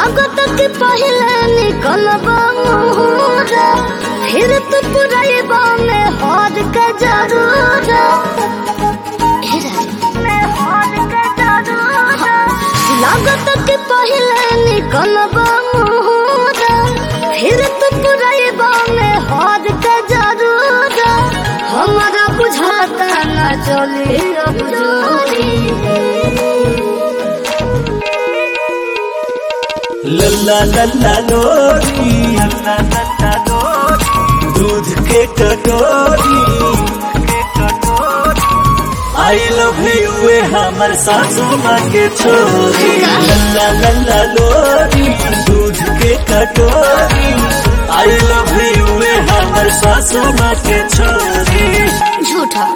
लागत के पहले निकलब मुहरा फिर तो पुरैबा में हाथ के जरूर लागत के पहले निकलब मुहरा फिर तो पुरैबा में हाथ के जरूर हमारा बुझाता न चले अब जोरी लल्ला लल्ला लोरी लल्ला लल्ला लोरी दूध के कटोरी आई लव यू वे हमर सासू माँ के छोरी लल्ला लल्ला लोरी दूध के कटोरी आई लव यू वे हमर सासू माँ के छोरी झूठा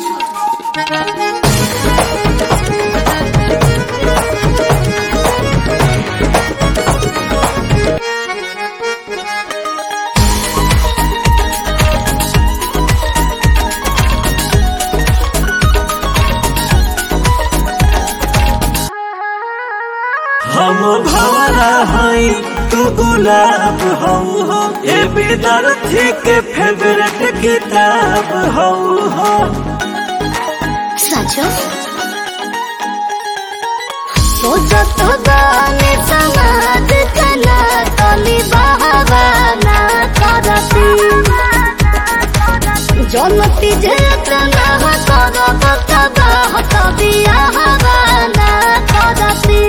हम भवरा हई तू गुलाब हऊ हो ए विद्यार्थी के फेवरेट किताब हऊ हो सचो सोचत गाने समाज कना तली बहावाना करती जनती जेतना करब तबाह तबिया हवाना करती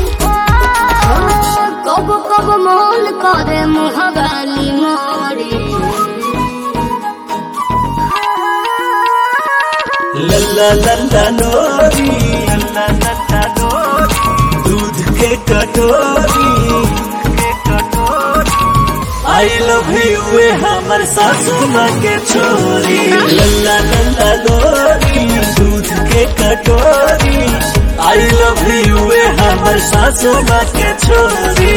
कब कब मन करे मुहबाली मोरी लल्ला लल्ला लोरी लल्ला लल्ला लोरी दूध के कटोरी आई लव यू वे हमर सासू माँ के छोरी लल्ला लल्ला लोरी दूध के कटोरी आई लव यू वे हमर सासू माँ के छोरी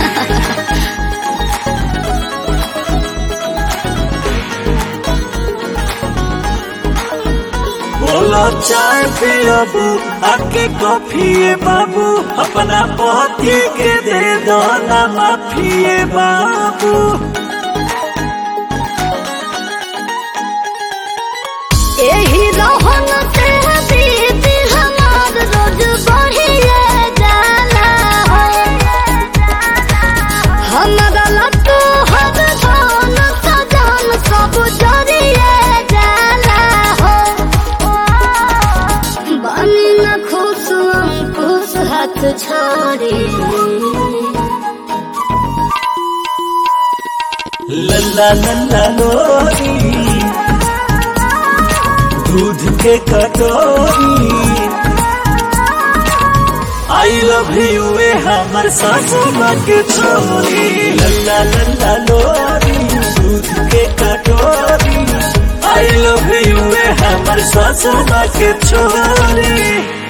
बोलो चाय पियबू आके कॉफिए बाबू अपना पति के दे दो ना माफिए बाबू यही रहन से बीती हमार रोज बढ़िए जाला हमारा लट्टू हर धन सजन सब जरिए जाला हो बनी न खुश अंकुश हाथ छोड़ी लल्ला लल्ला लोरी दूध के कटोरी आई लव यू वे हमर सासू माँ के छोरी लल्ला लल्ला लोरी दूध के कटोरी आई लव यू वे हमर सासू माँ के छोरी